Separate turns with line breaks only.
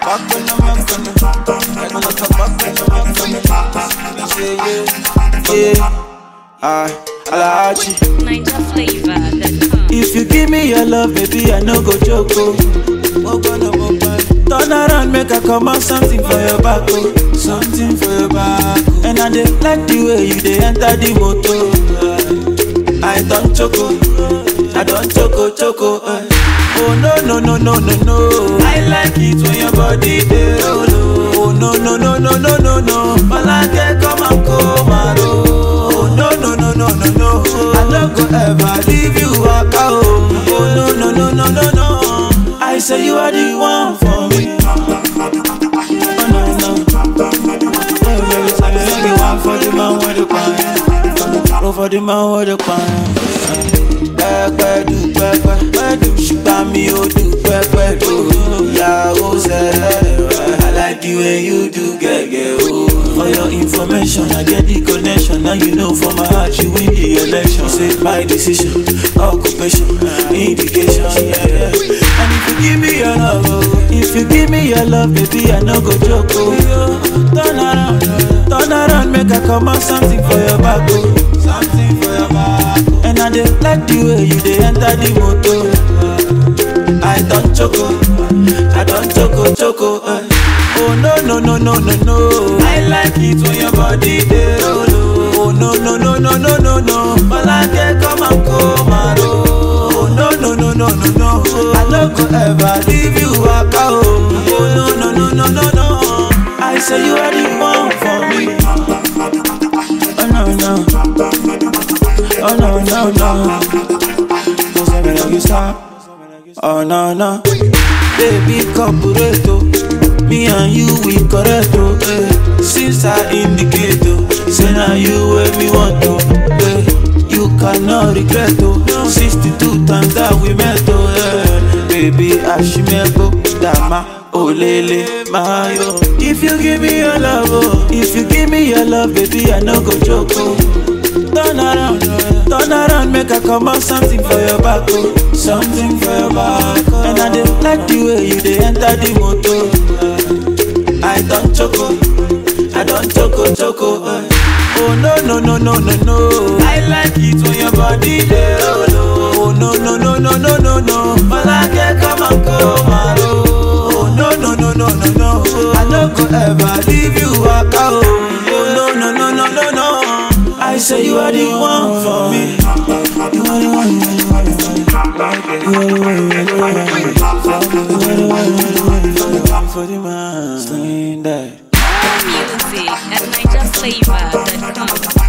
back when I'm back when I'm I gonna come back when I'm back when I'm Say yeah, yeah. I, Alachi.
Niger flavor that comes.
If you give me your love, baby, I no go joke. Oh. Ogbonna, ogbonna. Turn around, make I come out something for your back, oh. Something for your back. Oh. And I dey like the way you dey enter the motor. I don't choco, I don't choco choco. eh. Oh no no no no no no. I like it when your body dey roll. oh. Oh no no no no no no no. Malake come and come and roll. Oh no no no no no no. I no go ever leave you waka oh. Oh no no no no no no. I say you are the one for me. Oh no no. Oh baby, say you the one for the man with the pan. Go for the man with the pan. Pẹ́pẹ́ du pẹ́pẹ́, pẹ́dù ṣùgbọ́n mi ò du pẹ́pẹ́ do. Ìyàwó sẹ́lẹ̀, I like the way you do gẹ́gẹ́ o. For your information, I get the connection. Now you know for my heart, you win the election. Say my decision, occupation, indication. Yeah, yeah. And if you give me your love, oh, if you give me your love, baby, I no go joke. Oh. Turn around, turn around, make I come out something for your back. Oh. Something for your back. Oh. And I dey like the way you dey enter the motor. I don't choco, I don't choco choco. Eh. Oh no no no no no no. I like it when your body dey roll. Oh Oh, no no no no no no no. Malake come and come and roll. Oh no no no no no no. I no go ever leave you waka oh. Oh no no no no no no. I say you are the one for me. Oh no no. Oh no no no. Don't say me like you stop. Oh no no. Baby corporato. Me and you we correct oh. Eh. Since I indicate oh. Say now you where me want to. Eh. You cannot regret oh. 62 times that we met oh. Eh. Baby Ashimebo Dama. Olele Mayo. If you give me your love, oh, if you give me your love, baby, I no go joke. Oh. Turn around, turn around, make I come out something for your back, oh. something for your back. Oh. And I dey like the way you dey enter the motor. I don't choco, I don't choco choco. eh. Oh no no no no no no. I like it when your body dey roll. Oh Oh, no no no no no no no. Malake come and come and roll. Oh no no no no no no. I no go ever leave you waka oh. Oh no no no no no no. I say you are the one for me. You are the one. You are the one. You are the one. You are the one. You are the one. You are the one. You are the one for the man. Sling that.
Music at NigerFlavor.com.